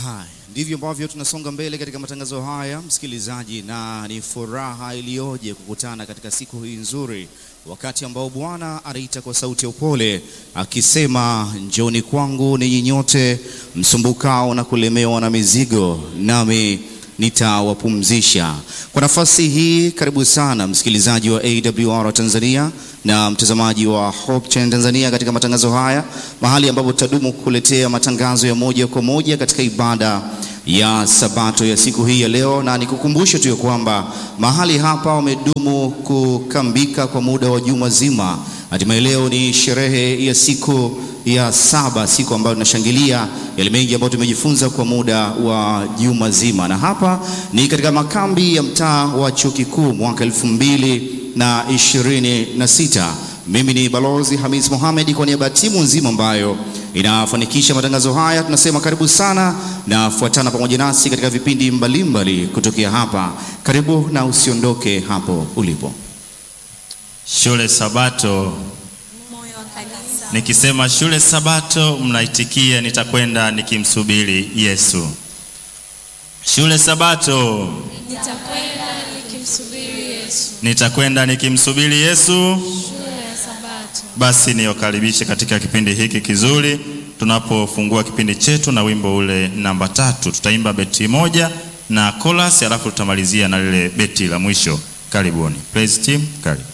Haya, ndivyo ambavyo tunasonga mbele katika matangazo haya msikilizaji, na ni furaha iliyoje kukutana katika siku hii nzuri, wakati ambao Bwana anaita kwa sauti ya upole akisema, njoni kwangu ninyi nyote msumbukao na kulemewa na mizigo, nami nitawapumzisha. Kwa nafasi hii, karibu sana msikilizaji wa AWR Tanzania na mtazamaji wa Hope Channel Tanzania katika matangazo haya, mahali ambapo tutadumu kukuletea matangazo ya moja kwa moja katika ibada ya Sabato ya siku hii ya leo, na nikukumbushe tu ya kwamba mahali hapa wamedumu kukambika kwa muda wa juma zima. Hatimaye leo ni sherehe ya siku ya saba, siku ambayo tunashangilia yale mengi ambayo tumejifunza kwa muda wa juma zima, na hapa ni katika makambi ya mtaa wa chuo kikuu mwaka elfu mbili na ishirini na sita. Mimi ni Balozi Hamis Mohamed kwa niaba ya timu nzima ambayo inafanikisha matangazo haya, tunasema karibu sana na fuatana pamoja nasi katika vipindi mbalimbali kutokea hapa. Karibu na usiondoke hapo ulipo. Shule Sabato. Moyo wa kanisa. Nikisema shule Sabato, mnaitikia nitakwenda nikimsubiri Yesu. Shule Sabato, Nitakwenda nikimsubiri Yesu. nitakwenda nikimsubiri Yesu. Shule ya Sabato. Basi niwakaribishe katika kipindi hiki kizuri, tunapofungua kipindi chetu na wimbo ule namba tatu. Tutaimba beti moja na chorus, alafu tutamalizia na lile beti la mwisho. Karibuni. Praise team, karibu.